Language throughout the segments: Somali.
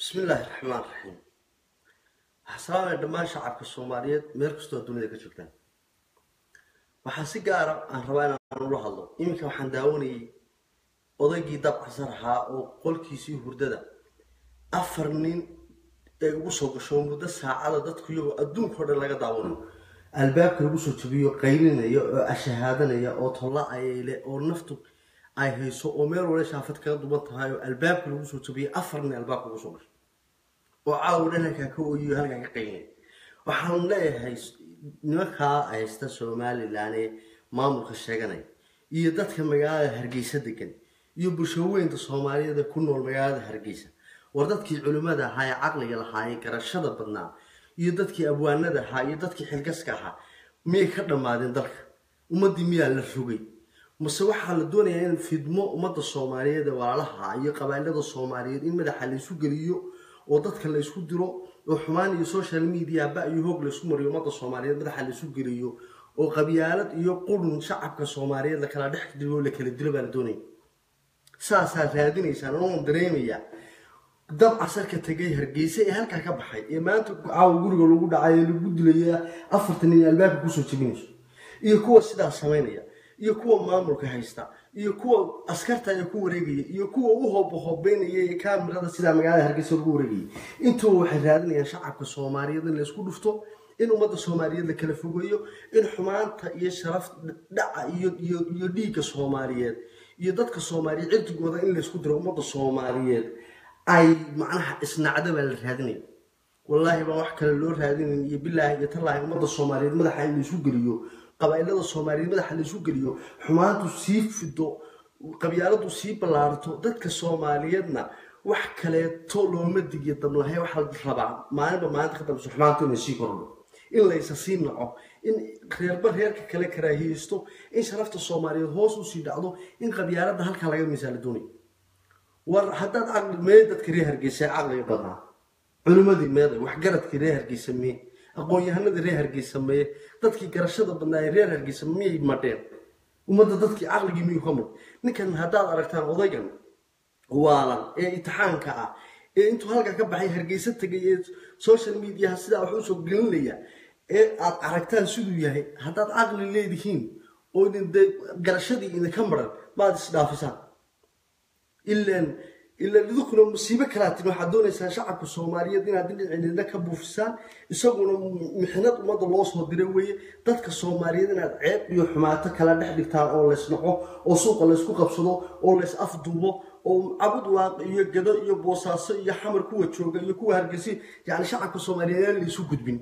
bismillaahi raxmaan raxiim waxaa salaamaya dhammaan shacabka soomaaliyeed meel kastoo dunida ka joogtaan waxaa si gaara aan rabaa inaan ula hadlo iminka waxaan daawanayay odaygii dabcasar ahaa oo qolkiisii hurdada afar nin ay ugu soo gasho muddo saacada dadku iyagoo adduunkao dhan laga daawanayo albaabka lagu soo jabiyo qaylinaya oo ashahaadanaya oo tolla-ayle oo naftu ay hayso oo meel wale shaafad kaga duban tahay oo albaabka lagu soo jabiyay afar nin albaabka ugu soo gasho oo caawa dhan halkaa ka ooyiyo halkaa ka qaynay waxaan leeyahay nimankaa haysta somalilan ee maamulka sheeganaya iyo dadka magaalada hargeysa degan iyo bulshaweynta soomaaliyeed ee ku nool magaalada hargeysa war dadkii culimmada ahaa ee caqliga lahaa ee garashada badnaa iyo dadkii abwaanada ahaa iyo dadkii xilgaska ahaa miyay ka dhammaadeen dalka ummaddii miyaa la rogay mase waxaa la doonayaa in fidmo ummadda soomaaliyeed ee walaalaha iyo qabailada soomaaliyeed in madaxa laysu geliyo oo dadka laysku diro oo xumaan iyo social media ba iyo hoog laysku mariyo ummadda soomaaliyeed madaxa laysu geliyo oo qabyaalad iyo qurun shacabka soomaaliyeed lakala dhex dilo la kala dilo baa la doonaya saasaa raadinaysaan oon dareemaya dab casarka tegay hargeysa ee halkaa ka baxay ee maanta caawa guriga lagu dhacay ee lagu dilaya afartan nin albaabka kusoo jebinayso iyo kuwa sidaas samaynaya iyo kuwa maamulka haysta iyo kuwa askarta ee ku wareegaya iyo kuwa u hoobahobeynaya ee kaamirada sidaa magaalada hargeysa lagu wareegayay intuba waxay raadinayaan shacabka soomaaliyeed in laysku dhufto in ummadda soomaaliyeed la kala fogeeyo in xumaanta iyo sharaf dhaca iyo iyo iyo dhiigga soomaaliyeed iyo dadka soomaaliyeed cirdigooda in laysku diro ummadda soomaaliyeed ay macnaha isnacda baa la raadinaya wallaahi baan wax kale loo raadinayn iyo bilaahi iyo tallaahi ummadda soomaaliyeed madaxa in laysu geliyo qabailada soomaaliyeed madaxa laysu geliyo xumaantu sii fido qabyaaladu sii ballaarto dadka soomaaliyeedna wax kaleeto looma digiyo dablahay waxaa la rabaa maalinba maalinta ka dambayso xumaantu inay sii kordho in laysa sii naco in reerba reerka kale karaahiyeysto in sharafta soomaaliyeed hoos usii dhacdo in qabyaalada halkaa laga misaala doonayo war haddaad caqli mee dadka reer hargeysa caqliga badnaa culimadii meeday waxgaradkii reer hargeysa mee aqoon-yahanadii reer hargeysa mee dadkii garashada badnaa ee reer hargeysa miyay madheen ummadda dadkii caqligii miyuu ka mud ninkan haddaad aragtaan odaygan waalan ee itixaanka ah ee intuu halkaa ka baxay hargeysa tegay ee social mediaha sidaa wax usoo gelinaya ee aad aragtaan siduu yahay haddaad caqli leedihiin oo idin dee garashadii idinka maran maad isdhaafisaan ilaan ilaan idinkuna musiibo kalaa timi waxaad doonaysaan shacabka soomaaliyeed inaad dhinacidina ka buufisaan isaguna mixnad ummadda loo soo diray weeye dadka soomaaliyeed inaad ceeb iyo xumaato kala dhex dhigtaan oo laysnaco oo suuqa laysku qabsado oo lays afduubo oo cabud waaq iyo gado iyo boosaaso iyo xamar kuwa jooga iyo kuwa hargeysi yacni shacabka soomaaliyeed aan laysu gudbin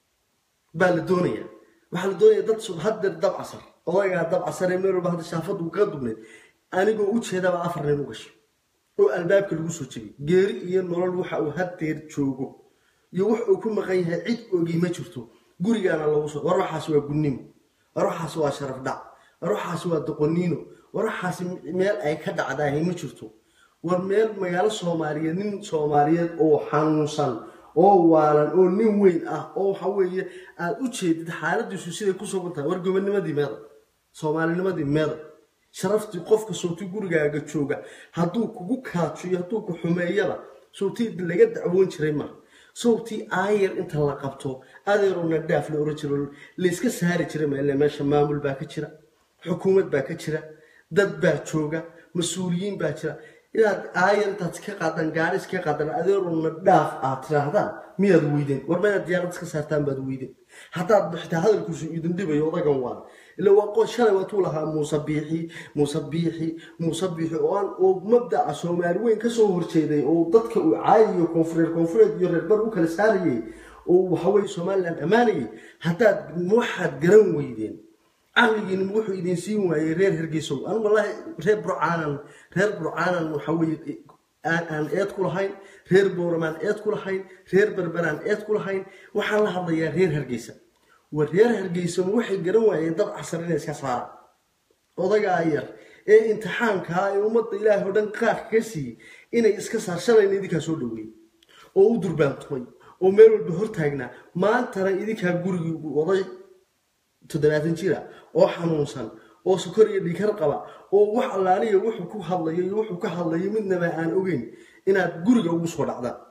baa la doonaya waxaa la doonaya dad haddeer dab casar odaygaa dab casar ee meel walba hadda shaafadu kaga dubneed anigoo u jeedaba afar nin u gashay oo albaabka lagu soo jebiyay geeri iyo nolol waxa uu haddeer joogo iyo wax uu ku maqan yahay cid ogii ma jirto gurigaana lagu soo war waxaasi waa gunnimo war waxaasi waa sharaf dhac war waxaasi waa doqoniino war waxaasi meel ay ka dhacdaahay ma jirto war meel magaalo soomaaliyeed nin soomaaliyeed oo xanuunsan oo waalan oo nin weyn ah oo waxa weeye aada u jeedid xaaladiisu siday ku sugan tahay war gobonimadii meeda soomaalinimadii meeda sharaftii qofka sawti gurigaaga jooga hadduu kugu kaajiyo hadduu ku xumeeyaba sawtii laga dacwoon jiray ma sawtii aayar inta la qabto adeerowna dhaaf la oran jiro layska saari jiray maile meesha maamul baa ka jira xukuumad baa ka jira dad baa jooga mas-uuliyiin baa jira inaad aayar intaad iska qaadaan gaari iska qaadaan adeerowna dhaaf aad tiraahdaan miyaad weydeen war ma inaad diyaarad iska saartaan baad weydeen haddaad bixitaa hadalkiisu idin dhibayo odagan waa ila waa qo shalay waatuu lahaa muuse biixi muuse biixi muuse biixi oo aan oo mabdaca soomaali weyn kasoo horjeeday oo dadka uu caayiyo koonfureer koonfureed iyo reerbar u kala saarayay oo waxaweye somalilan ammaanayay haddaad waxaad garan weydeen caqligiina wuxuu idin siin waayey reer hargeysow an wallaahi reer burcaanan reer burcaanan waxaweye aan eed ku lahayn reer booramaan eed ku lahayn reer berberaan eed ku lahayn waxaan la hadlayaa reer hargeysa war reer hargeysama waxay garan waayeen dab casar inay iska saaraan odagaa yar ee imtixaankaa ee ummadda ilaahay oo dhan qaarka ka siiyey inay iska saar shalayna idinkaa soo dhaweeyey oo u durbaantumay oo meel walba hortaagnaa maantana idinkaa gurigii oday toddobaatan jira oo xanuunsan oo sokor iyo dhikar qaba oo wax allaaliya wuxuu ku hadlayo iyo wuxuu ka hadlayo midnaba aan ogeyn inaad guriga ugu soo dhacdaan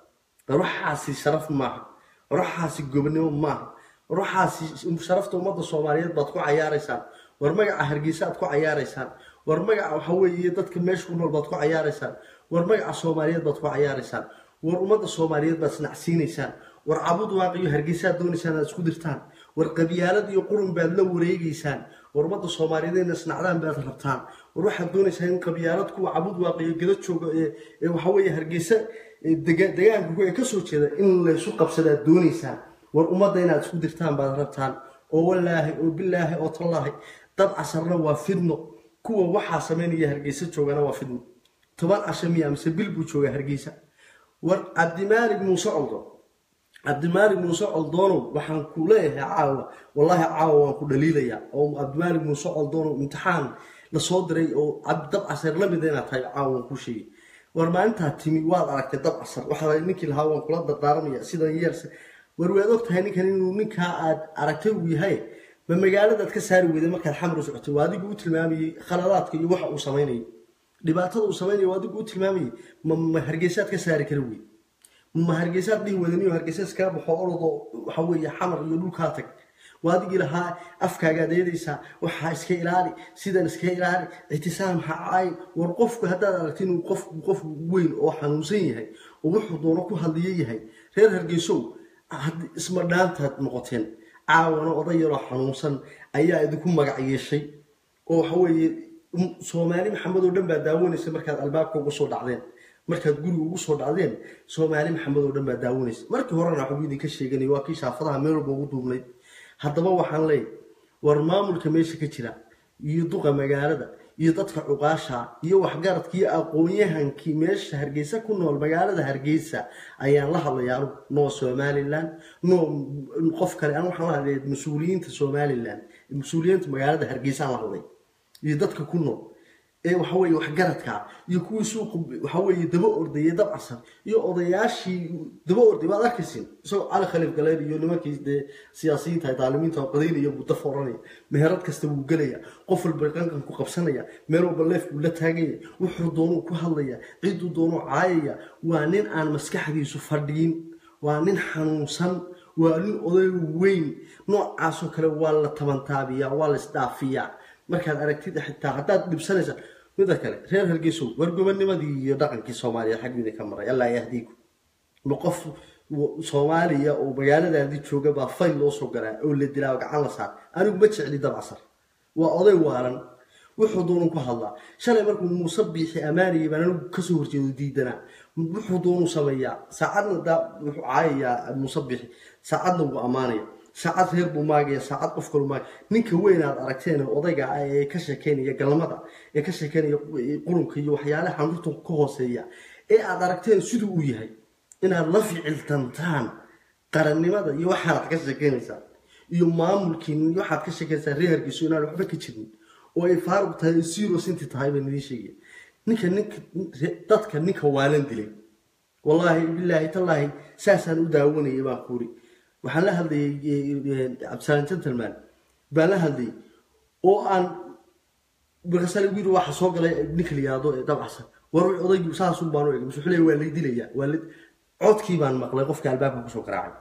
ruuxaasi sharaf maaha ruuxaasi gobonimo maaha ruuxaasi sharafta ummadda soomaaliyeed baad ku cayaaraysaan war magaca hargeysa aad ku cayaaraysaan war magaca waxa weeye dadka meesha ku nool baad ku cayaaraysaan war magaca soomaaliyeed baad ku cayaaraysaan war ummadda soomaaliyeed baad isnacsiinaysaan war cabud waaqiyo hargeysaad doonaysaan aad isku dirtaan war qabyaalad iyo qurun baad la wareegeysaan war ummadda soomaaliyeed inay isnacdaan baad rabtaan war waxaad doonaysaa in qabyaalad kuwa cabud waaqiyo gada jooga ee waxa weeye hargeysa degaanka ee kasoo jeeda in laysu qabsadaad doonaysaan war ummadda inaad isku dirtaan baad rabtaan oo walaahi oo bilaahi oo tallaahi dad casarna waa fidno kuwa waxaa samaynaya hargeysa joogana waa fidno toban casha miya mise bil buu joogaa hargeysa war cabdimaalig muuse coldo cabdimaalig muuse coldoonow waxaan ku leeyahay caawa wallaahi caawa waan ku dhaliilayaa oo cabdimaalig muuse coldoonow imtixaan lasoo diray oo dab casar la mida inaad tahay caawa waan kuu sheegay war maalintaa timi waad aragtay dab casar waxaa ninkii lahaa waan kula dardaaramaya sidan yeerse war waad og tahay ninkan inuu ninkaa aad aragtay uu yahay ma magaaladaad ka saari weyday markaad xamar u socotay waa adigu u tilmaamayey khaladaadka iyo waxa uu samaynayay dhibaatada uu samaynaya waa adigu u tilmaamayey ma ma hargeysaad ka saari kara wey ma hargeysaad dhihi wadaniyo hargeysa iskaga baxo orodo waxa weeye xamar iyo dhulkaa tag waa adigii lahaa afkaagaad eedaysaa waxaa iska ilaali sidan iska ilaali ictisaam ha caay war qofku haddaad aragti inuu qof qof weyn oo xanuunsan yahay oo wuxuu doono ku hadliyo yahay reer hargeysow isma dhaantaad noqoteen caawana oday yaroo xanuunsan ayaa idinku magac yeeshay oo waxa weeye soomaali maxamed oo dhan baa daawanaysa markaad albaabka ugu soo dhacdeen markaad guriga ugu soo dhacdeen soomaali maxamed oo dhan baa daawanaysa markii horena waxbuu idinka sheeganay waa kii shaafadaha meel walba ugu duubnayd haddaba waxaan leeyahy war maamulka meesha ka jira iyo duqa magaalada iyo dadka cuqaasha iyo waxgaradka iyo aqoon-yahankii meesha hargeysa ku nool magaalada hargeysa ayaan la hadlayaa anugu noo somalilan noo qof kale an waxaan la hadlaya mas-uuliyiinta somalilan mas-uuliyiinta magaalada hargeysa aan la hadlay iyo dadka ku nool ee waxaweye waxgaradka iyo kuwii suuqa waxaweye daba ordayay dab casar iyo odayaashii daba orday waad arkaysin isagoo cali khaliif galeer iyo nimankii dee siyaasiyiinta daalimiinta qadaynaya buu daf oranaya meherad kasta wuu gelaya qof walba qanqan ku qabsanaya meel walba leef buu la taagaya wuxuu doonuu ku hadlaya cidduu doonuu caayaya waa nin aan maskaxdiisu fadhiyin waa nin xanuunsan waa nin oday weyn noocaasoo kale waa la tabantaabiyaa waa la isdhaafiyaa markaad aragtid xitaa haddaad dhibsanaysa mida kale reer hargeysow war gobonimadii iyo dhaqankii soomaaliya xaggiida ka maray allaa yahdiiku ma qof soomaaliya oo magaaladaadii jooga baa fayl loo soo garaa oo la dilaa gacan la saar anigu ma jecli dabcasar waa oday waaran wuxuu doonuu ku hadlaa shalay markuu muuse biixi ammaanayay baan anigu kasoo horjeedo diidanaa wuxuu doonuu sameeyaa saacadna daa wuxuu caayayaa muuse biixi saacadna wuu ammaanaya saacad reer buu maagaya saacad qof kalu maagaya ninka weyn aad aragteen odayga ah ee ka sheekeynaya galmada ee ka sheekeynaya qurunka iyo waxyaalaha xanurta ka hooseeya ee aad aragteen siduu uu yahay inaad la ficiltantaan qarannimada iyo waxaad ka sheekeynaysaa iyo maamulkiin iyo waxaad ka sheekeynaysaa reer hargeyso inaan waxba ka jirin oo ay faaruq tahay zero sinti tahay baan idiin sheegaya ninka ninka dadka ninka waalan dilay wallaahi bilaahi tallaahi saasaan u daawanayay baan kuuri waxaan la hadlayay cabdisalaan gentleman baan la hadlayay oo aan markaasa lagu yiri waxa soo galay ninka liyaado ee dabcsan war odaygu saasun baan u egay musu xulay waa lay dilayaa waa la codkii baan maqlay qofka albaabka kusoo garaacay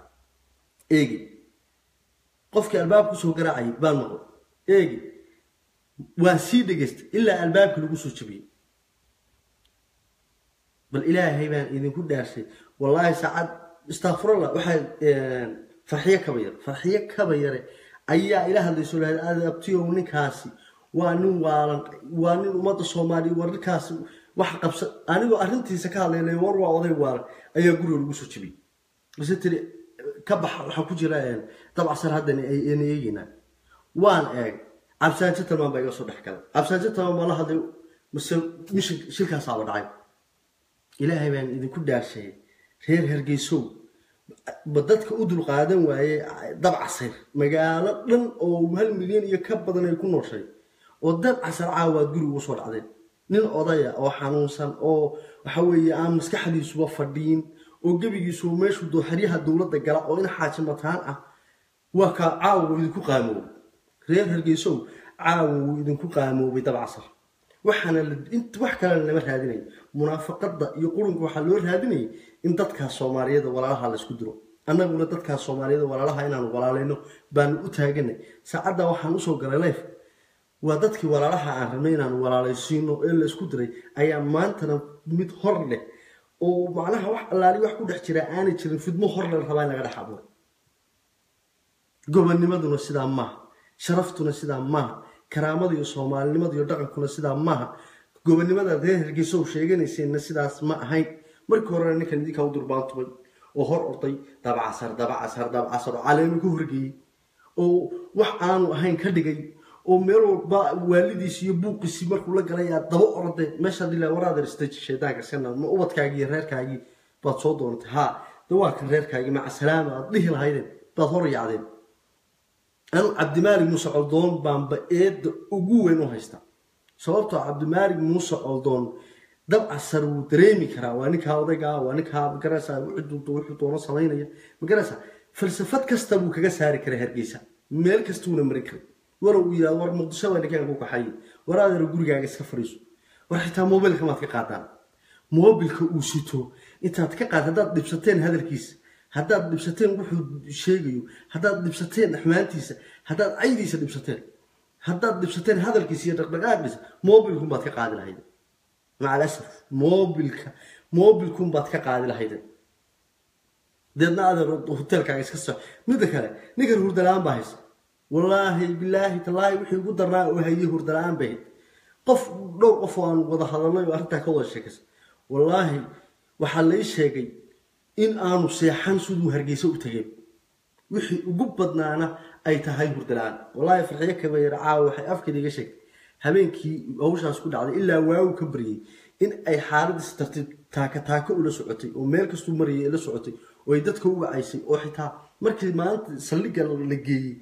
eegi qofkii albaabka kusoo garaacay baan maqlay eegi waan sii dhegaystay ilaa albaabka lagu soo jabiyey bal ilaahay baan idinku dhaarshay wallaahi saacad istakfurallah waxaa farxiyo kaba yare farxiyo kaba yare ayaa ila hadlayso lahayd aada abtiyow ninkaasi waa nin waalan waa nin ummadda soomaaliya war ninkaasi wax qabsa anigoo arrintiisa ka hadlaynay war waa oday waalan ayaa guriga lagu soo jebiyey base tiri ka baxa waxaa ku jira dabcasar haddan ayna eegeynaa waan eeg cabsaan gentleman baa iga soo dhex galay cabsaan gentleman baa la hadlay mase mishin shilkaasaaba dhacay ilaahay baan idinku dhaarsheeyay reer hargeysow ba dadka u dulqaadan waaye dabcasar magaalo dhan oo hal milyan iyo ka badan ay ku nooshay oo dabcasar caawaad guri ugu soo dhacdeen nin odaya oo xanuunsan oo waxa weeye aan maskaxdiisuba fadhiyin oo gebigiisu meeshuu doo xeryaha dowladda gala oo in xaaji mataan ah waa kaa caawa wuu idinku qaamoobay reer hargeysow caawa wuu idinku qaamoobay dabcasar waxaana wax kalena lama raadinayo munaafaqada iyo qurunka waxaa loo raadinayay in dadkaas soomaaliyada walaalaha laysku diro annaguna dadkaas soomaaliyada walaalaha inaanu walaalayno baanu u taaganay saacadda waxaan usoo galay leyf waa dadkii walaalaha aan rabnay inaanu walaalaysiino ee laysku diray ayaa maantana mid hor leh oo macnaha wax allaali wax ku dhex jira aanay jirin fidmo hor le rabaa in laga dhex abuuro gobonimaduna sidaa maaha sharaftuna sidaa maaha karaamada iyo soomaalinimada iyo dhaqankuna sidaa maaha gobonimada reer hargeysa u sheeganayseenna sidaas ma ahayn markii horena ninkan idinkaa u durbaantubay oo hor orday dabcasar dabcasar dabcasar oo caleemi ku horgeeyey oo wax aanu ahayn ka dhigay oo meel walba waalidiisi iyo buuqiisii markuu la galay aad daba orday meeshaad ilaa waraader istaji shaydaanka iska ma ubadkaagii iyo reerkaagii baad soo doontay haa dawaakan reerkaagii maca salaama aad dhihi lahaydeen baad hor yacdeen anu cabdimaalig muuse coldoon baanba eedda ugu weyn u haysta sababtoo cabdimaalig muuse coldoon dabcasar wuu dareemi karaa waa ninkaa odaygaa waa ninkaa magaraysa wuxuu doono samaynaya magaraysa falsafad kasta buu kaga saari karay hargeysa meel kastuuna marin karay wara uu yidhahdo war muqdisho baa ninkaan ku kaxayay war adeero gurigaaga iska fadhiiso war xitaa mobilka maad ka qaadaan mobilka uu sito intaad ka qaad haddaad dhibsateen hadalkiisa haddaad dhibsateen wuxuu sheegayo haddaad dhibsateen xumaantiisa haddaad caydiisa dhibsateen haddaad dhibsateen hadalkiisa iyo dhaqdhaqaaqiisa mobilkunbaad ka qaadi lahayd maca alasaf mobilka mobilkunbaad ka qaadi lahayd deedna adeer hoteelkaaga iska soc midda kale ninkan hurdala-aan baa haysa wallaahi bilaahi tallaahi wixii ugu darnaa oo hayay hurdala-aan bay hayd qof dhowr qof oo aan wada hadalnay oo arrintaa ka wada sheekaysa wallaahi waxaa lai sheegay in aanu seexan siduu hargeysa u tegay wixii ugu badnaana ay tahay hurdala-aan wallaahi farxiyo kabayar caawa waxay afkeeda iga sheegtay habeenkii hawshaas ku dhacday ilaa waagu ka baryay in ay xaaladiis tartiib taaka taako ula socotay oo meel kastuu marayay la socotay oo ay dadka u wacaysay oo xitaa markii maalinta saldhigga la geeyey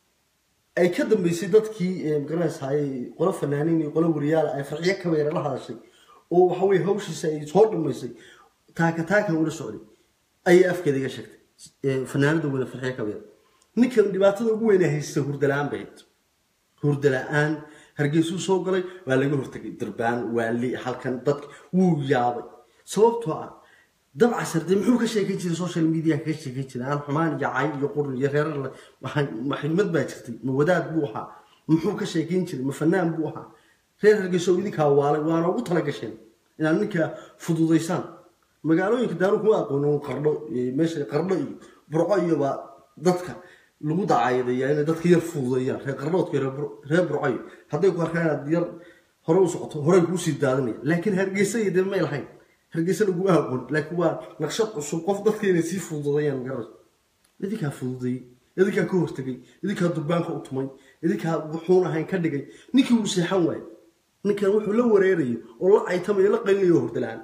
ay ka dambeysay dadkii magaranaysaay qolo fanaaniin iyo qolo wariyaala ay farxiyo kabayar la hadashay oo waxaweye hawshiisa ay soo dhamaysay taaka taakan ula socday ayay afkeeda iga sheegtay fanaanada wada farxiyo kabayar ninkan dhibaatada ugu weyn haysta hurdala-aan bay hayd hurdala-aan hargeysuu soo galay waa laga hortagay durbaan waali halkan dadka wuu yaabay sababtoo ah dabcasar dee muxuu ka sheekan jiray social media kaga sheekan jiray aan xumaan iyo cay iyo qurun iyo reerar maximad baa jirtay ma wadaad buu ahaa muxuu ka sheekan jiray ma fanaan buu ahaa reer hargeyso idinkaa waalay waana ugu tala gasheen inaad ninkaa fududaysaan magaalooyinka daaru kuma aqoono qardho meesha qardho iyo burco iyobaa dadka lagu dacaydaya inay dadka yar fududeeyaan reer qardhoodka reer burcayo hadday ku arkaan inaad yar hore u socoto horey kuusii daadinaya laakiin hargeysa iyo dee may lahayn hargeysa laguma aqoon laakiin waa naqshad cusub qof dadka inay sii fududeeyaan garas idinkaa fududeeyey idinkaa ka hortegay idinkaa durbaanka u tumay idinkaa wuxuun ahayn ka dhigay ninkii wuu seexan waayey ninkan wuxuu la wareerayo oo la caytamayo la qalinayo hordala-aan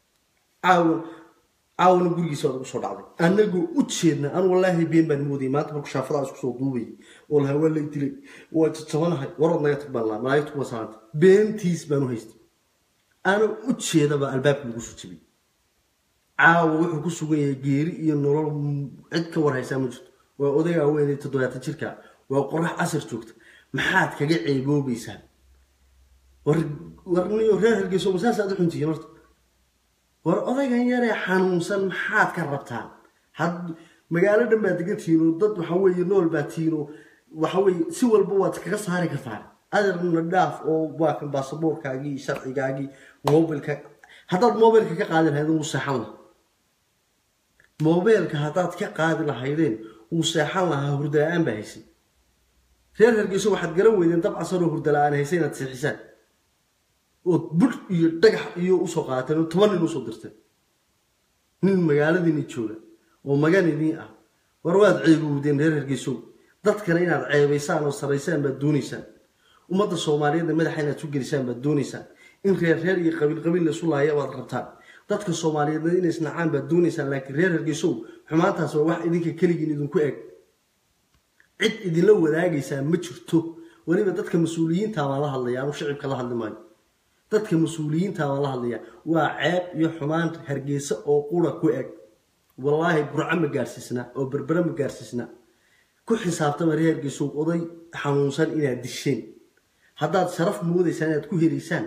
caawan caawana gurigiisa waad ugu soo dhacday anagoo u jeedna an wallaahi been baan moodayay maanta marku shaafadaa isku soo duubayay oo lahaa waa lay dilay waa jajabanahay warood naga tag baan lahaa malaayigtu kuma salaantay beentiis baan u haystay ana u jeedaba albaabka lagu soo jabiyey caawa wuxuu ku sugan yahay geeri iyo nolol cid ka warhaysaa ma jirto waa odaygaa weynay toddobaatan jirka waa qorax casar joogta maxaad kaga ceeboobaysaa warniyo reer hargeyso masaasaad u xuntihiin horta war odaygan yaree xanuunsan maxaad ka rabtaan had magaalo dhan baad degan tihiin oo dad waxa weeye nool baa tihiin oo waxa weeye si walba waad kaga saari kartaan adeerna dhaaf oo waa kan baasaboorkaagii sharcigaagii mobilka haddaad mobilka ka qaadi lahayd wuu seexan lahaa mobilka haddaad ka qaadi lahaydeen wuu seexan lahaa hurdala-aan baa haysay reer hargeyso waxaad garan weydeen dab casaroo hurdala-aan haysay inaad seexisaan ood bur iyo dhagax iyo usoo qaadateen oo toban nin usoo dirteen nin magaaladiini jooga oo magan idiin ah war waad ceebowdeen reer hargeysow dadkana inaad ceebaysaan oo saraysaan baad doonaysaan ummadda soomaaliyeedna madaxa inaad su gelisaan baad doonaysaan in reer reer iyo qabiil qabiil la isu laaya baad rabtaan dadka soomaaliyeedna inay isnacaan baad doonaysaan laakiin reer hargeysow xumaantaas waa wax idinka keligiin idinku eg cid idinla wadaagaysaa ma jirto weliba dadka mas-uuliyiinta baan la hadlaya anu shicibka la hadli maayo dadka mas-uuliyiinta baan la hadlaya waa ceeb iyo xumaan hargeysa oo qura ku eg wallaahi burco ma gaarsiisna oo berbere ma gaarsiisna ku xisaabtama reer hargeysow oday xanuunsan inaad disheen haddaad sharaf moodaysaan inaad ku helaysaan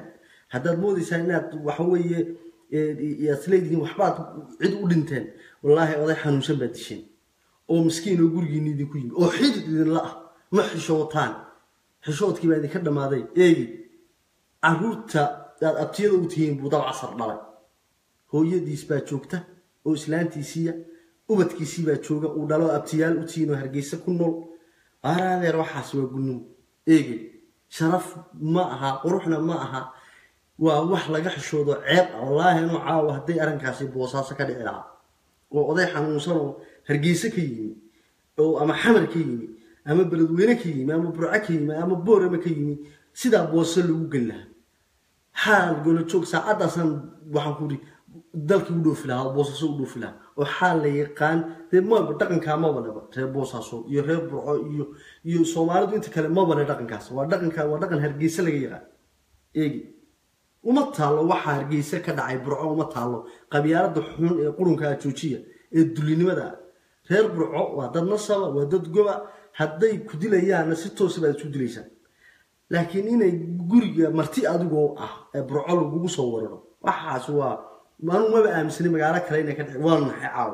haddaad moodaysaan inaad waxa weeye aad leedihiin waxbaad cid u dhinteen wallaahi oday xanuunsan baad disheen oo miskiin oo gurigiinni idinku yimi oo xidid idinla ah ma xishootaan xishoodkii baa idinka dhammaaday eegi caruurta aad abtiyada u tihiin buu dab casar dhalay hooyadiis baa joogta oo islaantiisiiya ubadkiisii baa jooga uu dhalo abtiyaal u tihiin oo hargeysa ku nool araadeer waxaas waa gunnimo eegi sharaf ma aha quruxna ma aha waa wax laga xishoodo ceeb ah wallaahi inuu caawa hadday arrinkaasi boosaaso ka dhici lahaa oo oday xanuunsan oo hargeyse ka yimi oo ama xamar ka yimi ama beledweyne ka yimi ama burco ka yimi ama boorama ka yimi sidaa boose lagu geli lahaa xaal golojoog saacaddaasaan waxaan ku iri dalkii u dhoofi lahaa boosaaso u dhoofi lahaa oo xaal la yaqaan dee maba dhaqankaa mabanaba reer boosaaso iyo reer burco iyo iyo soomaalidu inta kale mabane dhaqankaas waa dhaqanka waa dhaqan hargeyse laga yaqaan eegi uma taallo waxaa hargeyse ka dhacay burco uma taallo qabyaalada xun ee qurunkaa joojiya ee dulinimada reer burco waa dad nasaba waa dad goba hadday ku dilayaanna si toosa baad isu dilaysaan laakiin inay guriga marti adigoo ah ee burco lagugu soo wararo waxaas waa anu maba aaminsanay magaalo kale inay ka dhici waa naxay caawa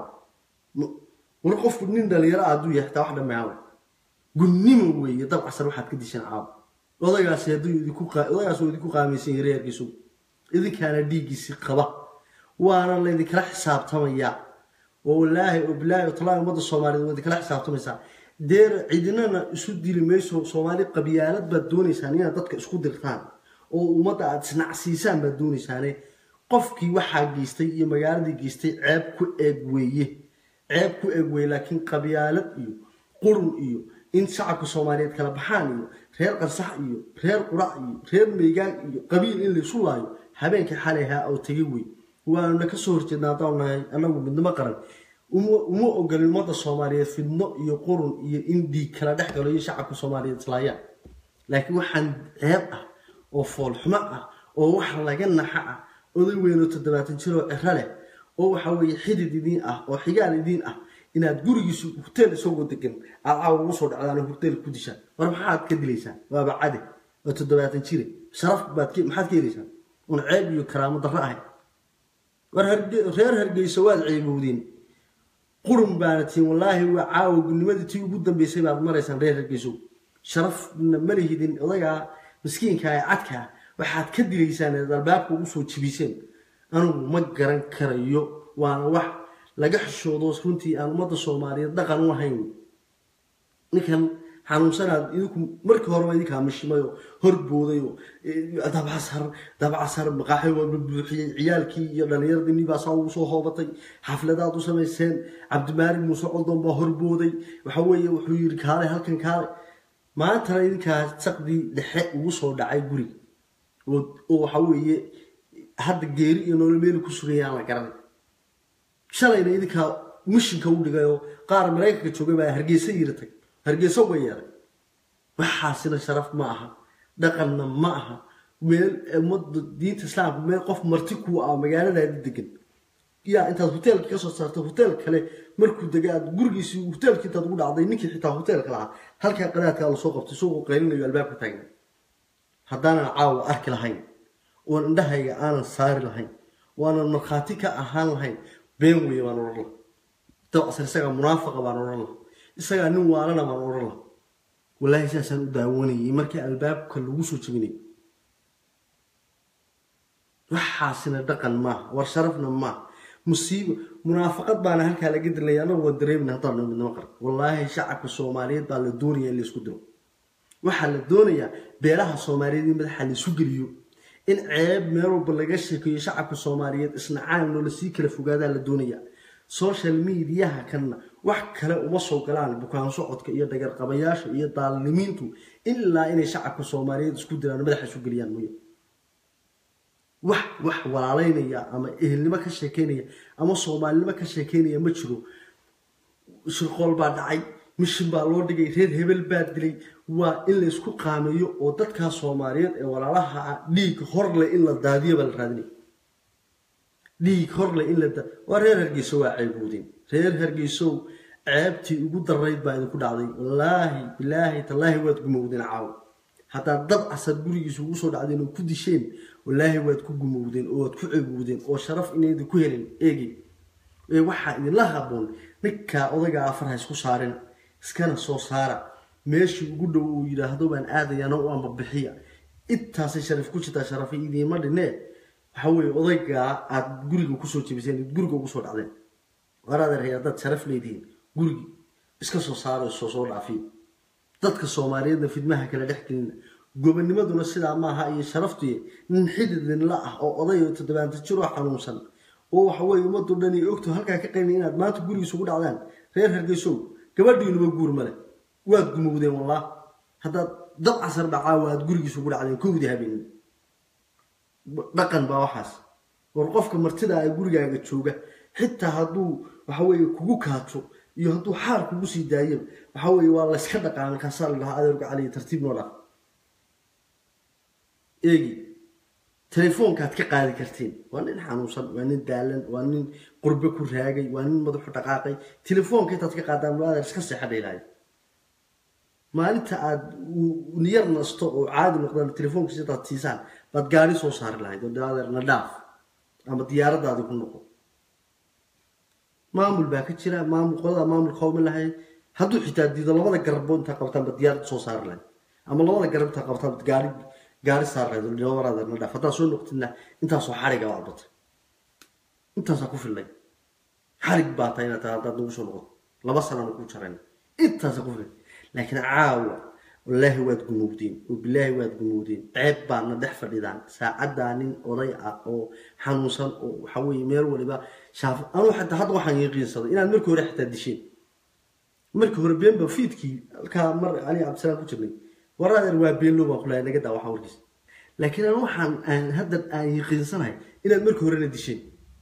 war qofku nin dhalinyaro ah hadduu yahay taa wax dhammeeyawa gunnimo weeye dab casar waxaad ka dishaan caawa odagaasi hadduu idinku odagaas uu idinku qaamaysan yahay reerkiisu idinkaana dhiiggiisi qaba waana laydinkala xisaabtamayaa oo wallaahi oo bilaahi oo talaahi ummadda soomaaliyeed waa idinkala xisaabtamaysaa deer cidinana isu dili mayso soomaali qabyaalad baad doonaysaan inaad dadka isku dirtaan oo ummadda aad isnacsiisaan baad doonaysaane qofkii waxaa geystay iyo magaaladii geystay ceeb ku eeg weeye ceeb ku eeg weeye laakiin qabyaalad iyo qurun iyo in shacabka soomaaliyeed kala baxaan iyo reer qansax iyo reer qurac iyo reer meegaan iyo qabiil in laysu laayo habeenkii xalay haa oo tegay wey waanuna kasoo horjeedna haddaan nahay annagu midnimo qaran uma ogolin ummadda soomaaliyeed fidno iyo qurun iyo in dhiig kala dhex galo iyo shacabka soomaaliyeed islaayaan laakiin waxaan ceeb ah oo foolxumo ah oo wax laga naxa ah oday weynoo toddobaatan jiroo ciro leh oo waxa weeye xidid idiin ah oo xigaal idiin ah inaad gurigiisu huteel isagoo degan aad caawa ugu soo dhacdaan oo huteel ku dishaan war maxaad ka dilaysaan waaba cade oo toddobaatan jire sharaf baad maxaad ka helaysaan un ceeb iyo karaamo darro ahay war reer hargeyso waad ceebowdeen qurun baana tihiin wallaahi waa caawa gudnimadii tii ugu dambeysay baad maraysaan reer hargeyso sharafna ma lihidin odagaa miskiinka ee cadkaa waxaad ka dilaysaan eed albaabka ugu soo jibiseen anugu ma garan karayo waana wax laga xishoodo runtii aan ummadda soomaaliyeed dhaqan u ahayn ninkan xanuunsanaad idinku markii horeba idinkaa mishimayoo horboodayo dabcasar dabcasar maqaaxi waa buuxiyey ciyaalkii iyo dhallinyaradii nibaasaa ugu soo hoobatay xafladaad u samayseen cabdimaalig muuse coldon baa horbooday waxa weeye wuxuu yidhi kaale halkan kaale maantana idinkaa saqdii dhexe ugu soo dhacay guriga oo waxa weeye hadda geeri iyo nolol meeli ku sugayaan la garanay shalayna idinkaa mishinka u dhigayoo qaar maraykanka joogay baa hargeysa yiratay hargeysa uga yeeray waxaasina sharaf ma aha dhaqanna ma aha meel ummadda diinta islaamka meel qof marti kuu ah magaaladaadi degan yaa intaad hoteelka kasoo saartay hoteel kale markuu dega aad gurigiisii hoteelkii intaad ugu dhacday ninkii xitaa hoteelka lahaa halkaa qadaadkaa lasoo qabtay isagoo qaylinayo albaabka taagna haddaanan caawa arki lahayn oon indhahayga aanan saari lahayn waanan markhaati ka ahaan lahayn been weeye baan odhan laha dabcasar isagaa munaafaqa baan odhan laha isagaa nin waalana baan odhan laha wallaahi saasaan u daawanayay markii albaabka lagu soo jebinay waxaasina dhaqan maaha war sharafna maaha musiibo munaafaqad baana halkaa laga dilnaya annagu waan dareemina haddaan noo midnimo qaran wallaahi shacabka soomaaliyeed baa la doonaya in laysku diro waxaa la doonayaa beelaha soomaaliyeed in madaxa laisu geliyo in ceeb meel walba laga sheekeeyo shacabka soomaaliyeed isnacaan loola sii kala fogaadaa la doonayaa social mediaha kanna wax kale uma soo galaan bukaan socodka iyo dhagarqabayaasha iyo daalimiintu ilaa inay shacabka soomaaliyeed isku diraan madaxa isu geliyaan mooye wax wax walaalaynaya ama ehelnimo ka sheekeynaya ama soomaalinimo ka sheekeynaya ma jiro shirqool baa dhacay mishin baa loo dhigay reer hebel baa dilay waa in la isku qaameeyo oo dadkaa soomaaliyeed ee walaalaha ah dhiig horle in la daadiyo baa la raadinaya dhiig horle in la waa reer hargeyso waa ceeboodeen reer hargeysow ceebtii ugu darayd baa idinku dhacday wallaahi bilaahi tallaahi waad gumowdeen caawo haddaad dad casar gurigiisa ugu soo dhacdeen oo ku disheen wallaahi waad ku gumowdeen oo waad ku cebowdeen oo sharaf inayda ku helin eegi ee waxaa idinla haboon ninkaa odagaa afar ha isku saarin iskana soo saara meeshii ugu dhow uu yidhaahdo baan aadayana u ambabixiya intaasay sharaf ku jirtaa sharafa idiima dhinee waxa weeye odaygaa aad guriga kusoo jebiseen guriga ugu soo dhacdeen waraadeer haddaad sharaf leedihiin gurigii iska soo saaro soo soo dhaafiyo dadka soomaaliyeedna fidmaha kala dhex gelina gobonimaduna sidaa maaha iyo sharaftuye nin xididinla ah oo oday oo toddobaanta jir oo xanuunsan oo waxa weeye ummaddu dhan iyo ogto halkaa ka qayna inaad maanta gurigiisa ugu dhacdaan reer hargeysow gabadhiinuba guur male waad gumowdeen wallah haddaad dab casar dhacaa waad gurigiisa ugu dhacdeen kowdii habeenin dhaqan baa waxaas war qofka martida ee gurigaaga jooga xitaa hadduu waxa weeye kugu kaajo iyo hadduu xaar kugu sii daayo waxa weeye waa layska dhaqaa markaasaa la dhahaa adeerku caliya tartiib noo dhaaf eegi telefoonkaad ka qaadi kartiin waa nin xanuunsan waa nin daalan waa nin qurbe ku raagay waa nin madaxu dhaqaaqay telefoonka intaad ka qaadaan waa adeer iska seexa dheelahay maalinta aad niyar nasto oo caadi noqdaan telefoonkiisa intaad siisaan baad gaari soo saari lahayd oo adeer na dhaaf ama diyaaradaadi ku noqo maamul baa ka jira maamul qolada maamulka hawma lahayd hadduu xitaa diido labada garabo intaa qabtaan ba diyaarad soo saari lahayd ama labada garab intaa qabtaan ba gaari gaari saar lahayd oo waraada na dhaaf haddaad soo noqtidna intaasoo xariga baad batay intaasaa ku fillay xarig baa tahay inaad tahay haddaad nagu soo noqoto laba sanana ku jarayn intaasaa ku fillay laakiin caawa wallaahi waad gumowdeen oo bilaahi waad gumowdeen ceeb baadna dhex fadhidaan saacaddaa nin oday ah oo xanuunsan oo waxa weeye meel waliba shaaf anuu xataa hadda waxaan yaqiinsaday inaad markii hore xitaa disheen markii hore beenba fiidkii halkaa mar ali cabdisalaam ku jirnay waraadeer waa beenlo baan kulahay naga daa waxa warkiis laakiin aan waxaan aan hadda aan yaqiinsanahay inaad markii horena disheen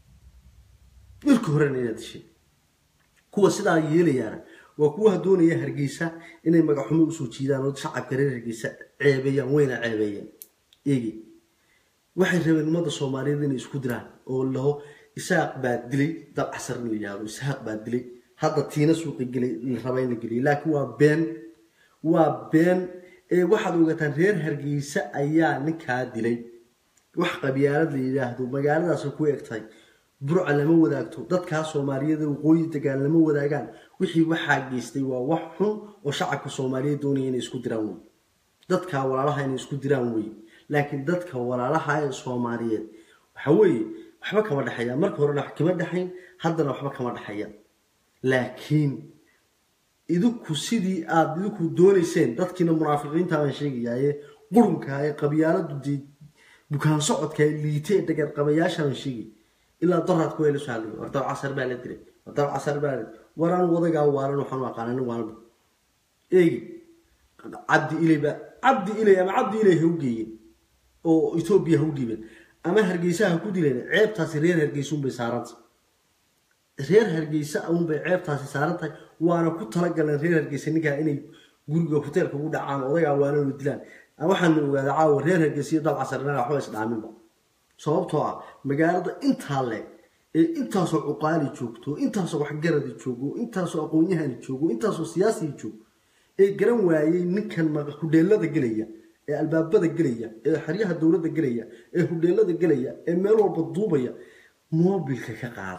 markii horena inaad disheen kuwa sidaa yeelayaana waa kuwaha doonaya hargeysa inay magaxumo usoo jiidaan oo shacabka reer hargeysa ceebeeyaan wayna ceebeeyeen eegi waxay rabeen ummadda soomaaliyeed inay isku diraan oo laho isaaq baa dilay dabcasar in la yihahdo isaaq baa dilay hadda tiina suuqa gelay la raba in la geliyo laakiin waa been waa been ee waxaad ogataan reer hargeysa ayaa ninkaa dilay wax qabyaalad la yidhaahdo magaaladaasay ku eg tahay burca lama wadaagto dadkaa soomaaliyeed waqooyi degaan lama wadaagaan wixii waxaa geystay waa wax xun oo shacabka soomaaliyeed doonaya inay isku diraan wey dadka walaalaha inay isku diraan wey laakiin dadka walaalaha ee soomaaliyeed waxa weeye waxba kama dhexeeyaan marka horena wax kama dhexayn haddana waxba kama dhexeeyaan laakiin idinku sidii aada idinku doonayseen dadkiina munaafiqiinta baan sheegayaaye qurunka ee qabyaaladu dee bukaan socodka ee liite ee dhagar qabayaasha baan sheegay ilaa doraad ku hela soo hadlay wardaw casar baa la diray wardaw casar baa la waraan wadagaa waalan waxaan u aqaana nin waalba eegi cabdi ilay baa cabdi ilay ama cabdi ilay ha u geeyeen oo etoobiya ha u dhiibeen ama hargeysa ha ku dileen ceebtaasi reer hargeysa unbay saarantay reer hargeysa unbay ceebtaasi saaran tahay waana ku talagaleen reer hargeysa ninkaa inay guriga hoteelka ugu dhacaan odagaa waalan oo dilaan waxaana ogaada caawa reer hargeysa iyo dab casar inaga waxba isdhaaminba sababtoo ah magaalada intaa leeg ee intaasoo cuqaali joogto intaasoo waxgaradi joogo intaasoo aqoon-yahani joogo intaasoo siyaasii joogo ee garan waayey ninkan hudheelada gelaya ee albaabada gelaya ee xeryaha dowladda gelaya ee hudheelada gelaya ee meel walba duubaya moobilka ka qaada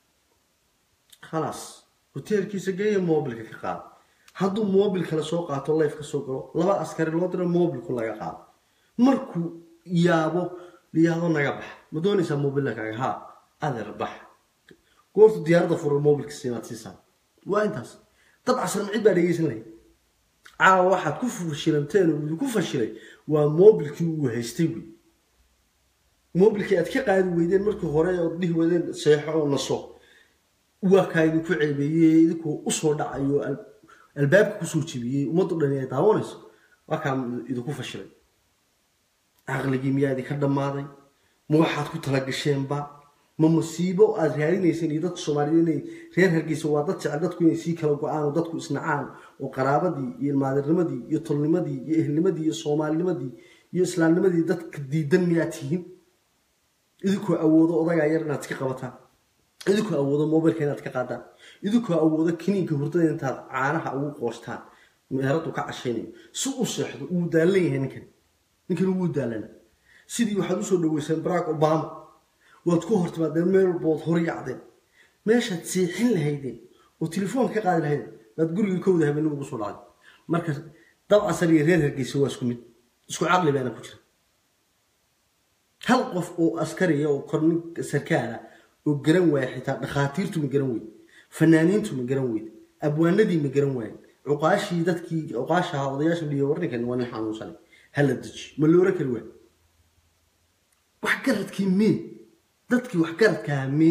khalaas hoteelkiisa geeya moobilka ka qaada hadduu moobil kale soo qaato layf ka soo galo laba askari loo diro moobilku laga qaado markuu yaabo liyaado naga bax ma doonaysaa mobilakaaga ha adeer bax goortu diyaaradda fura mobilka siinaad siisaa waa intaas dab casar macid baa dhegeysan lahayd caawa waxaad ku fashilanteen oo idinku fashilay waa mobilkii uu haystay wey mobilkii aad ka qaadi weydeen markii hore ood dhihi wadeen seexo oo naso waa kaa idinku ceebeeyey idinkoo usoo dhacayo albaabka kusoo jebiyey ummaddu dhan ay daawanayso waa kaa idinku fashilay caqligii miyaa idinka dhammaaday ma waxaad ku talagasheenba ma masiibo aad raadinayseen iyo dadka soomaaliyeed inay reer hargeysa waa dad jecel dadku inay sii kala go-aan oo dadku isnacaan oo qaraabadii iyo ilmaadirnimadii iyo tolnimadii iyo ehelnimadii iyo soomaalinimadii iyo islaamnimadii dadka diidan miyaad tihiin idinkoo awoodo odagaa yar inaad iska qabataan idinkoo awoodo mobilka inaad ka qaadaan idinkoo awoodo kiniinka hurdada intaad caanaha ugu qoostaan meeradu ka cashaynayo si u seexdo wuu daalan yahay ninkan ninkan wuu daalana sidii waxaad usoo dhaweyseen barack obama waad ku hortimaadeen meel walba waad horyacdeen meeshaad siixin lahaydeen oo telefoon ka qaadi lahaydeen baad guriga kowda habeen ugu soo dhacday marka dabcasar iyo reer hargeysa waa isku mid isku caqli baana ku jira hal qof oo askariya oo kornin sarkaala oo garan waaya xitaa dhakhaatiirtu ma garan weyde fanaaniintu ma garan weyde abwaanadii ma garan waaye cuqaashii dadkii cuqaashaha odayaasha dhiyo warninkan waa nin xanuunsanay hala deji ma loora kari waay waxgaradkii mee dadkii waxgaradkaha mee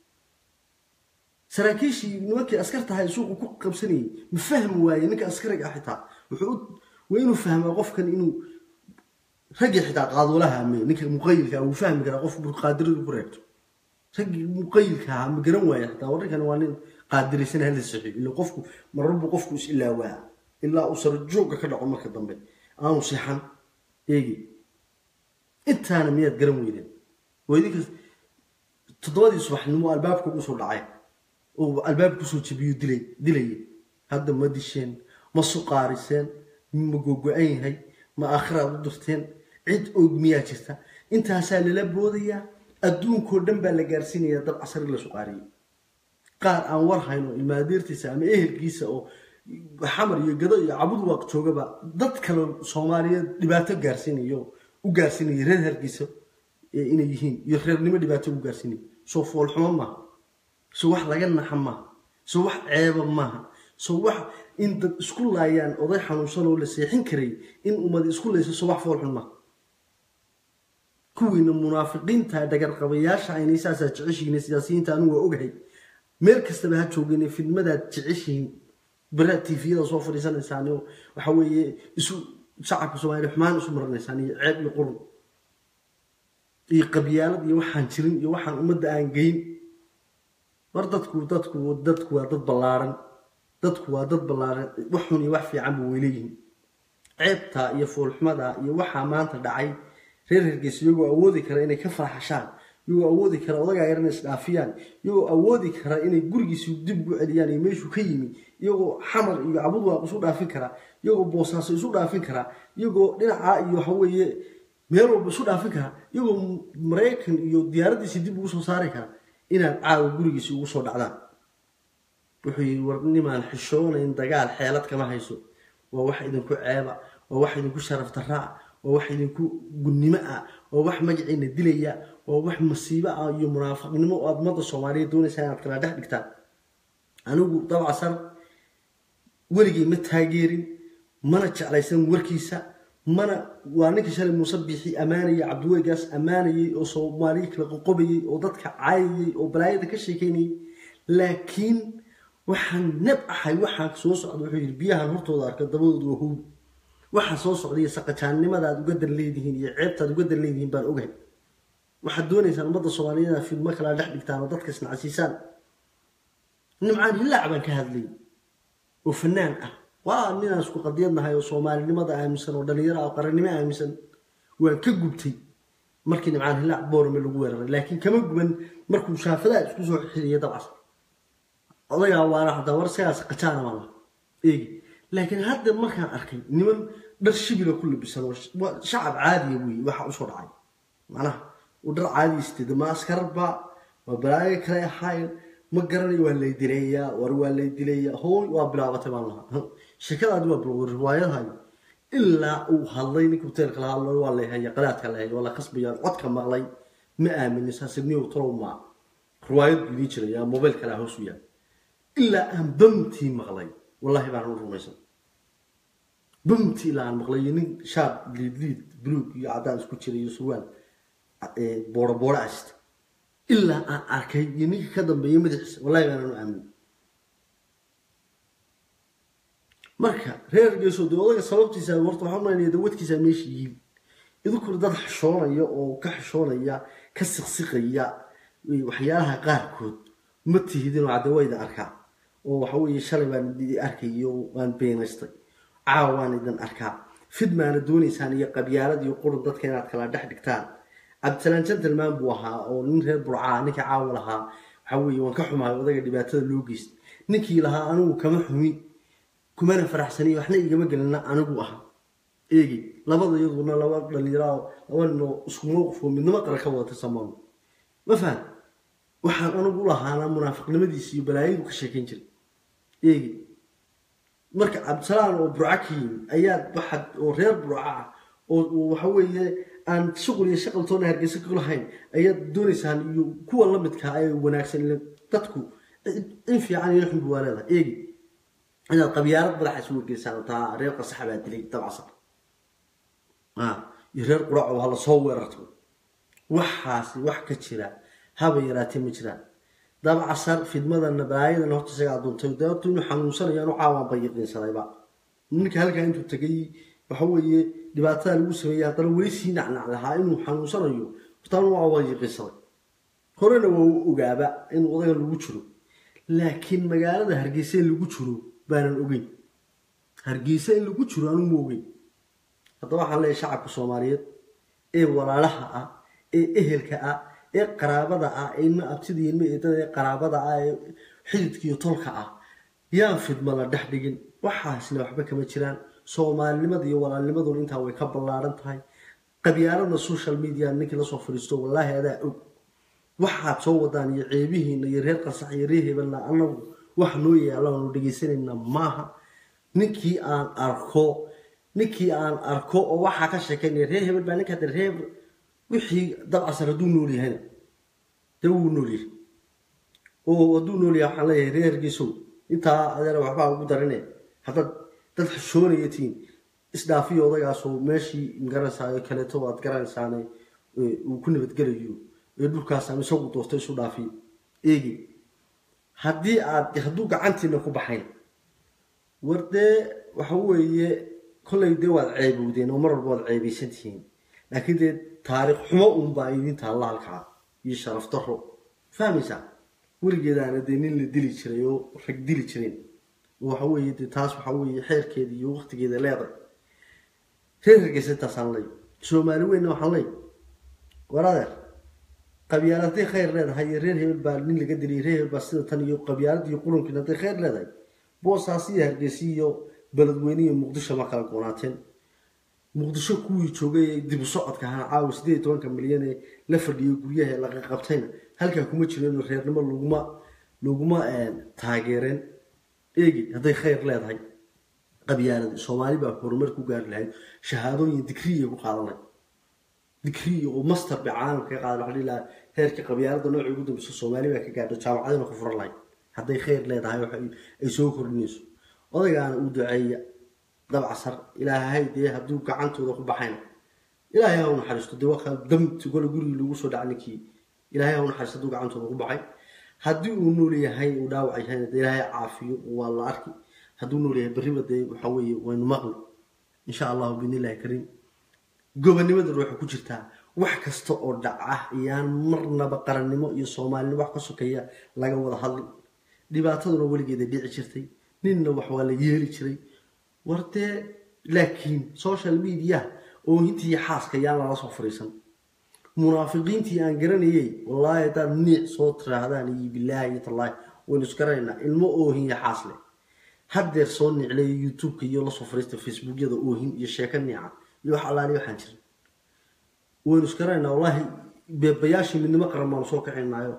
saraakiishii nimankii askartahay suuqu ku qabsanayay ma fahmi waaye ninka askariga ah xitaa wuxuu waa inuu fahmaa qofkan inuu raggii xitaa qaaduulaha mee ninka muqayilka wuu fahmi karaa qof qaadiradu ku reegto raggii muqayilka ahaa ma garan waaya xitaa warrinkan waa nin qaadiraysan hala saxiyo ila qofku mararbu qofku is ilaawaa ilaa uu sarajooga ka dhaco marka dambe aanu seexan eegi intaana miyaad garan weydeen waa idinkas toddobadii subaxnimo albaabka ugu soo dhacay oo albaabka kusoo jabiyo dilay dilayay hadda ma disheen ma suqaariseen ma gogo-an yahay ma aakhiraad u dirteen cid og miyaa jirta intaasaa lala boodayaa adduunkoo dhan baa la gaarsiinayaa dad casari la suqaariyay qaar aan war hayno ilmaadeertiisa ama ehelkiisa oo xamar iyo gado iyo cabud waaq joogaba dad kale soomaaliyeed dhibaato gaarsiinayo u gaarsiinaya reer hargeysa inay yihiin iyo reernimo dhibaato u gaarsiinaya soo foolxumo maaha soo wax laga naxa maaha soo wax ceeba maaha soo wax in dad isku laayaan oday xanuunsan oo la seexin karay in ummad isku layso soo wax foolxun maaha kuwiina munaafiqiinta dhagarqabayaasha aynay saasaa jeceshihiin siyaasiyiinta anigu waa ogahay meel kastaba ha joogeen fidmadaad jeceshihiin bara tviyada soo fadhiisanaysaan oo waxa weeye isu shacabka soomaaliya xumaan isu maranaysaan iyo ceeb iyo qurun iyo qabyaalad iyo waxaan jirin iyo waxaan ummadda aan geyn war dadku dadku dadku waa dad ballaaran dadku waa dad ballaaran wax xun iyo wax fiicanba way leeyihiin ceebta iyo foolxumada iyo waxaa maanta dhacay reer hargeysa iyagoo awoodi kara inay ka farxashaan iyagoo awoodi kara odagaa yar inay isdhaafiyaan iyagoo awoodi kara inay gurigiisu dib ugu celiyaan iyo meeshuu ka yimi iyagoo xamar iyo cabudwaaq isu dhaafin kara iyagoo boosaaso isu dhaafin kara iyagoo dhinacaa iyo waxa weeye meel walba isu dhaafin kara iyagoo maraykan iyo diyaaraddiisii dib ugu soo saari kara inaad caawa gurigiisi ugu soo dhacdaan wuxuu yidhi war nimaan xishoonayn dagaal xeelad kama hayso waa wax idinku ceeba waa wax idinku sharaf daraa waa wax idinku gunnimo ah waa wax magaciina dilaya waa wax masiibo ah iyo munaafiqnimo oo aad ummadda soomaaliyeed doonaysaa inaad kala dhex dhigtaan anigu dabcasan weligay ma taageerin mana jeclaysan warkiisa mana waa ninka shalay muuse biixi ammaanayay cabdiweygaas ammaanayay oo soomaaliya kala qoqobayay oo dadka caayayay oo balaayada ka sheekeynayay laakiin waxaan nab ahay waxaan soo socda wuxuu yidhi biyahan hortooda arka dabadooda waa hubi waxaa soo socda iyo saqajaannimada aad uga dan leedihiin iyo ceebta aad uga dan leedihiin baan ogahay waxaad doonaysaan ummadda soomaaliyeed inaad fidmo kala dhex dhigtaan oo dadka isnacsiisaan nimcaan hillaac baan ka hadlayay oo fanaan ah waa ninaan isku qadiyadnahay oo soomaalinimada aaminsan oo dhallinyaro ah oo qarannimo aaminsan waan ka gubtay markii nimcaan hillaac boorame lagu weeraray laakiin kama guban markuu shaafadaha isku soo xiriya dabcas odagaa waana hadaa war sigaas qajaana baan laha eegi laakiin hadda markaan arkay niman dhar shibila ku labisan oo shacab caadiya weeye waxa usoo dhacay macnaha uu dhar caadi isteeda ma askarba waa balaayo kale ahayn ma garanayo waa lay dilayaa war waa lay dilayaa hooy waa bilaabatay baan lahaa sheekadaadi waa bilowday riwaayadahayo ilaa uu hadlay ninka hoteelka la hadlay waa lay haya qadaadka la haya waa la khasbaya codka maqlay ma aaminin saasibniyow talow maa riwaayad buu idiin jiraya mobayl kale hoos u yaal ilaa aan bamtii maqlay wallahi baan u rumaysan bamtii ilaa aan maqlay nin shaab liid liid buluug iyo caddaan isku jira iyo surwaal booro booro asta ilaa aan arkay iyo ninka ka dambeeya madaxiisa wallahi baanaan u aamin marka reer geeso dee odaga sababtiisa horta waxaan malanaya dawadkiisa meesha yihiin idinkuna dad xishoonaya oo ka xishoonaya ka siqsiqaya waxyaalaha qaarkood ma tihidinoo cadde waa idin arkaa oo waxa weeye shalay baan idin arkayo waan beenaystay caawa waan idin arkaa fidmaana doonaysaan iyo qabyaalad iyo qurun dadka inaad kala dhex dhigtaan cabdisalaan gentleman buu ahaa oo nin reer burcaa ninka caawa lahaa waxa weeye waan ka xumaayo odaga dhibaatada loo geystay ninkii lahaa anigu kama xumi kumana faraxsaniy waxna igama gelina anigu ahaa eegi labada iyaduna laba dhalinyaro laba ninoo isku mowqif oo midnimo qaran ka wada tirsamaan ma fahan waxaan anigu u lahaanaa munaafiqnimadiisa iyo balaayadu ka sheekayn jiray eegi marka cabdisalaan oo burca ka yimi ayaa waxaad oo reer burca ah oo waxa weeye aan shuqul iyo shaqaltoona hargeysa ku lahayn ayaad doonaysaan iyo kuwa la midkaa ee wanaagsan ile dadku in fiican iyo xunbu waa leedahay eegi inaad qabyaalad madaxa isu wargeysaan taa reer qasaxa baa dilay dabcasar iyo reer quraco hala soo weerarto waxaasi wax ka jira haba yaraatee ma jiraan dabcasar fidmadana balaayadana horta isagaa duntay deetu inuu xanuunsanayo anu caawaan bayiqiinsadayba ninka halkaa intuu tegay waxa weeye dhibaatada lagu sameeyey haddana weli sii nacnac lahaa inuu xanuunsanayo hortaan waa bayiqiinsaday horena waa u ogaaba in odagan lagu jiro laakiin magaalada hargeysa in lagu jiro baanan ogeyn hargeysa in lagu jiro anu ma ogeyn haddaba waxaan leeyahay shacabka soomaaliyeed ee walaalaha ah ee ehelka ah ee qaraabada ah ee ilma abtida iyo ilma eedada ee qaraabada ah ee xididka iyo tolka ah yaan fidma la dhex dhigin waxaasna waxba kama jiraan soomaalinimada iyo walaalnimaduna intaa way ka ballaaran tahay qabyaalada social media ninkii lasoo fadhiisto wallaahi adaa og waxaad soo wadaan iyo ceebihiina iyo reer qasax iyo reer hebelna anagu wax noo yaalaanu dhegaysanayna maaha ninkii aan arko ninkii aan arko oo waxaa ka sheekaynaya reer hebel baa ninka hadda reer wixii dabcasar hadduu nool yahayna dee wuu nool yahay oo hadduu nool yahay waxaan leeyahay reer hargeysow intaa adeera waxbaa ugu darine haddaad dad xishoonaya tihiin isdhaafiyo odagaasoo meeshii magaranaysaa kaleeto aad garanaysaane uu ku nabadgelayo ee dhulkaas ama isagu doorto isu dhaafiyo eegi haddii aad hadduu gacantiina ku baxayn war dee waxa weeye kollay dee waad ceebowdeen oo mar walba waad ceebaysan tihiin laakiin dee taariikh xumo unbaa idin taalla halkaa iyo sharaf daro fahmaysaa weligeedaana dee nin la dili jiray oo rag dili jireen waxa weeye dee taas waxa weeye xeerkeeda iyo waqtigeeda leeday reer hargeysa intaasaan ley soomaali weynna waxaan ley war adeer qabyaalad hadday khayr leedahay iyo reer hebel baa nin laga dilay reer hebel baa sida tan iyo qabyaalad iyo qurunkiin hadday khayr leedahay boosaas iyo hargeysa iyo beledweyne iyo muqdisho ma kala goonaateen muqdisho kuwii joogay ee dib u socodka ahaa caawa sideed iyo tobanka milyan ee la fadhiyay guryaha ee laga qabtayna halkaa kuma jireen reernimo laguma laguma taageereen eegi hadday khayr leedahay qabyaaladi soomaali baa horumar ku gaari lahayd shahaadooyin digriya ku qaadanay digriya oo master bay caalamka ka qaadan waxaa lahaa heerka qabyaalada noocii ugu dambeysa soomaali baa ka gaadho jaamacadina ku furan lahayd hadday khayr leedahay waxa ay soo kordhinayso odaygaana uu duceeya dabcasar ilaahay dee hadduu gacantooda ku baxayna ilaahay ha u naxariisto dee waa damti gole gurigii lagu soo dhaca ninkii ilaahay ha u naxariisto hadduu gacantooda ku baxay haddii uu nool yahay uu dhaawac yahayna dee ilaahay caafiyo waa la arki hadduu nool yahay berriba dee waxa weeye waynu maqli insha allahu biidnillahi kariim gobonimadana waxay ku jirtaa wax kasta oo dhaca iyaan marnaba qarannimo iyo soomaalinimo wax ka sokeeya laga wada hadlin dhibaataduna weligeeda dhici jirtay ninna wax waa la yeeli jiray war dee laakiin social media oo hintii xaaska yaan lala soo fariisan munaafiqiintii aan garanayay wallaahi haddaad niic soo tiraahdaan iyo bilaahi iyo tallaahi waynu isgaranaynaa ilmo oohin iyo xaas leh haddeer soo niclay youtubeka iyo lasoo fariista facebookyada oohin iyo sheeko niica iyo wax allaali waxaan jirin waynu isgaranaynaa wallaahi beebayaashii midnimo qaran baanu soo kaxaynaayo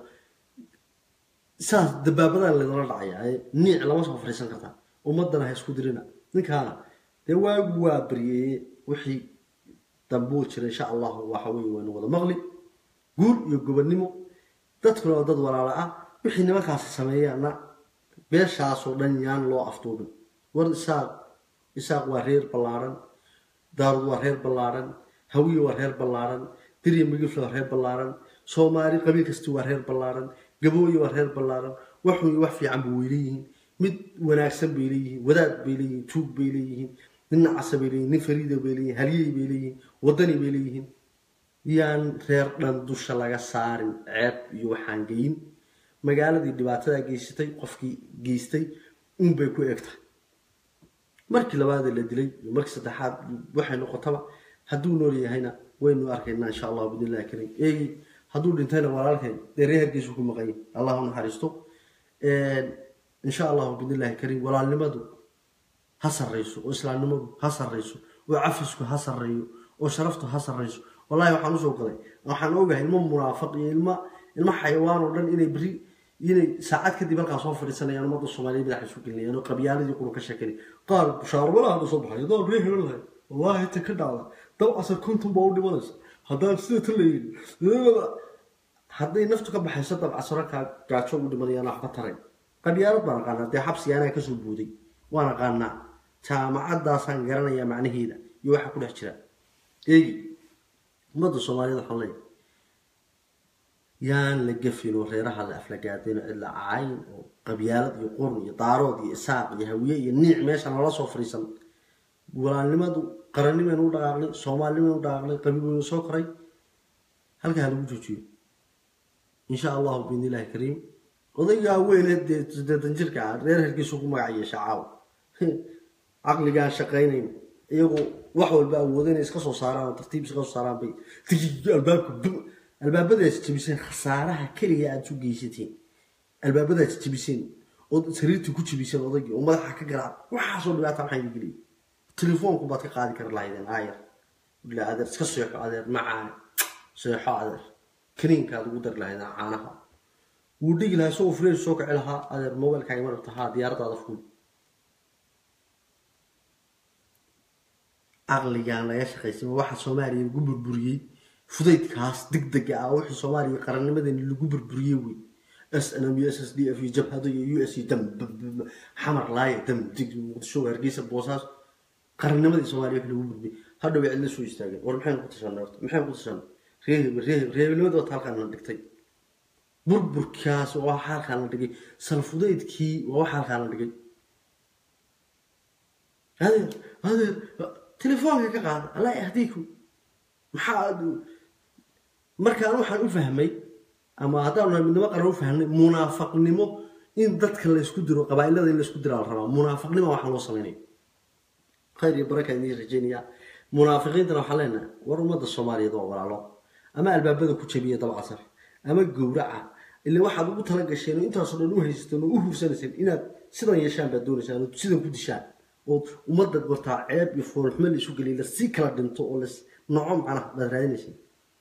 saas dabaabadan laydala dhacaya niic lama soo fariisan kartaa ummadana ha isku dirina ninkaana dee waagu waa baryeeye wixii dambuu jira insha allahu waxa weye waynu wada maqli guul iyo gobonnimo dadkuna waa dad walaala ah wixii nimankaasi sameeyaana beeshaasoo dhan yaan loo afduubin war isaaq isaaq waa reer ballaaran daarud waa reer ballaaran hawiye waa reer ballaaran dirya migifle waa reer ballaaran soomaali qabiil kasti waa reer ballaaran gabooye waa reer ballaaran waxun wax fiican ba way leeyihiin mid wanaagsan bay leeyihiin wadaad bay leeyihiin tuug bay leeyihiin nin nacasa bay leeyihin nin fariida bay leeyihin halyey bay leeyihiin wadani bay leeyihiin yaan reer dhan dusha laga saarin ceeb iyo waxaan geyin magaaladii dhibaatadaa geysatay qofkii geystay unbay ku eg tahay markii labaadee la dilay iyo markii saddexaad waxay noqotaba hadduu nool yahayna waynu arkaynaa insha allahu bidnillahi kariim eegi hadduu dhintayna walaalkeen dee reer hargeysu ku maqan yahay allah u naxariisto insha allahu bidnillahi kariim walaalnimadu ha sarrayso oo islaamnimadu ha sarrayso oo cafisku ha sarreeyo oo sharaftu ha sarreyso wallahi waxaan usoo galay waxaan ogahay ilmo munaafiq iyo ilmo ilmo xayawaan oo dhan inay beri inay saacad kadib halkaa soo fadhiisanayaan ummadda soomaaliya madaxa isu gelinayaan oo qabyaaladii kuna ka sheekanay qaar bushaarbalaha hadda soo baxay daan ree helalahay wallahi ta ka dhacda dab asar konton baa u dhimanaysa haddaan sida ta layidhi hadday naftu ka baxayso dab casaro kaa gaajo ugu dhimanayaan waxba taray qabyaalad baan aqaanaa dee xabsiga anaa kasoo buuday waan aqaanaa jaamacadaasaan garanayaa macnaheeda iyo waxa ku dhex jira eegi ummadda soomaaliyed waxaan leeyahay yaan la gafin oo reeraha la aflagaadeen oo cid la cayn oo qabyaalad iyo qurn iyo daarood iyo isaaq iyo hawiye iyo niic meesha nala soo fadhiisan walaalnimadu qarannimaynu u dhaqaaqnay soomaalinimaynu u dhaqaaqnay qabiil waynu soo koray halkaa ha lagu joojiyo insha allahu biidni illahi kariim odaygaa weyne dee siddeetan jirka ah reer herkiisu ku magac yeesha caawa caqligaan shaqaynayn iyagoo wax walba awooda inay iska soo saaraan oo tartiib iska soo saaraan bay albaabka albaabadaas jebiseen khasaaraha keliya aada isu geysateen albaabadaas jebiseen ood sariirtii ku jebiseen odaygii oo madaxa ka garaac waxaasoo dhibaata maxaa idin geliyay telefoonku baad ka qaadi kari lahaydeen aayar ila adeer iska seexo adeer macaa seexo adeer kaniinkaad ugu dari lahaydeen caanaha wuu dhigi lahaa isagoo fresh soo kici lahaa adeer mobilkaaga ma rabta haa diyaaradaada fuul caqligaan laga shaqaysay waxa soomaaliya lagu burburiyey fudaydkaas degdega ah wixii soomaaliya qarannimadeeni lagu burburiyey wey s n m u s s d f iyo jabhado iyo u s iyo dam xamar laaya dam dig muqdisho hargeysa boosaas qarannimadii soomaaliya wixii lagu burburiyey hadhow way cidla soo istaageen war maxaynu ku tashanay horta maxaynu ku tashanay reeheb reeheb reebelnimada wata halkaan la dhigtay burburkaas waa waxa halkaan la dhigay salfudaydkii waa waxa halkaan la dhigay adeer adeer telefoonka ka qaada allah yahdiikum maxaa markaan waxaan u fahmay ama haddaan nahay midnimo qaran u fahmay munaafaqnimo in dadka laysku diro qabaa'ilada in laysku diraa la rabaa munaafaqnimo waxaan loo samaynaya khayr iyo baraka idiin rajeynaya munaafiqiintana waxaan leenahay war ummadda soomaaliyeed waa walaalo ama albaabada ku jabiya dabcasar ama gowraca ila waxaad ugu tala gasheen oo intaasoo dhan u haysateen oo u hursanayseen inaad sidan yeeshaan baad doonaysaan oo sidan ku dishaan oo ummadda wartaa ceeb iyo foolxumo la isu geliya lasii kala dhinto oo las noco macnaha baad raadinayseen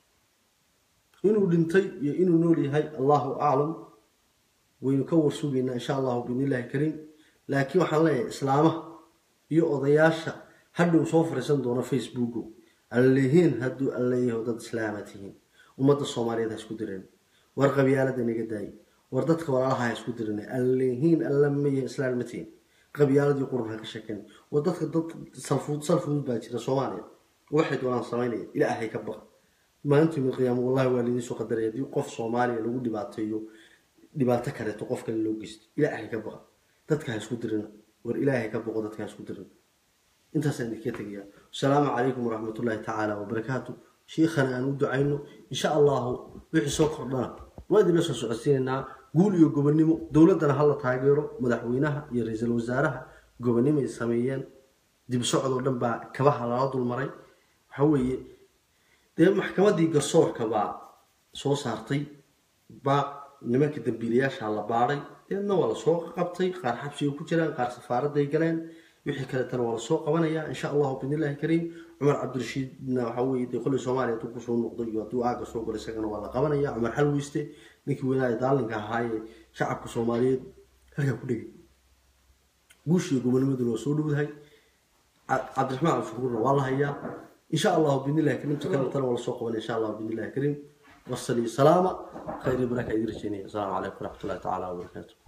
inuu dhintay iyo inuu nool yahay allahu aclam waynu ka warsugaynaa insha allahu biidnillahi kariim laakiin waxaan leeyahay islaamaha iyo odayaasha hadhow soo fariisan doona facebooko allehiin hadduu alleeyaho dad islaama tihiin ummadda soomaaliyeed ha isku direen war qabyaalada naga daayi war dadka walaalaha ha isku direen allehiin alla maya islaan ma tihiin qabyaaladii qurun ha ka sheekeen war dadka dad salfuud salfuud baa jira soomaaliya waxay doonaan samaynaya ilaahay ka baqa maalinta yawmil qiyaama wallahi waa lidiin soo qadaray haddii qof soomaaliya lagu dhibaateeyo dhibaato kaleeto qof kale loo geysto ilaahay ka baqa dadka ha isku dirina war ilaahay ka baqo dadka ha isku dirina intaasaan idinka tegayaa asalaamu calaykum waraxmat ullaahi tacaala wabarakaatu shiikhana aan u ducayno insha allahu wixii soo kordhana waa idinla soo socodsiinaynaa guul iyo gobonnimo dowladdana hala taageero madaxweynaha iyo ra-iisul wasaaraha gobonnimoay sameeyeen dib socdoo dhan baa kabaha lala dulmaray waxa weeye dee maxkamaddii garsoorka baa soo saartay baa nimanka dambiilayaasha la baadhay deedna waa lasoo qabtay qaar xabsiga ku jiraan qaar safaaraday galeen wixii kaleetana waa lasoo qabanaya insha allahu biidnillahi kariim cumar cabdirashiidna waxa weye dee kolley soomaaliya hadduu kusoo noqday iyo hadduu aaga soo galo isagana waa la qabanaya cumar xalweyste ninkii weynaa ee daalinka ahaayee shacabka soomaaliyeed halkaa ku dhegay guushiiyo gobonimaduna waa soo dhowdahay cabdiraxmaan cabdishukuurna waa la hayaa insha allahu biidnillahi kariim ta kaletana waa lasoo qabanaya insha allahu biidnillahi kariim wasali salaama khayr iyo baraka idin rajeynaya asalaamu calaykum waraxmat ullahi tacaala wabarakaatu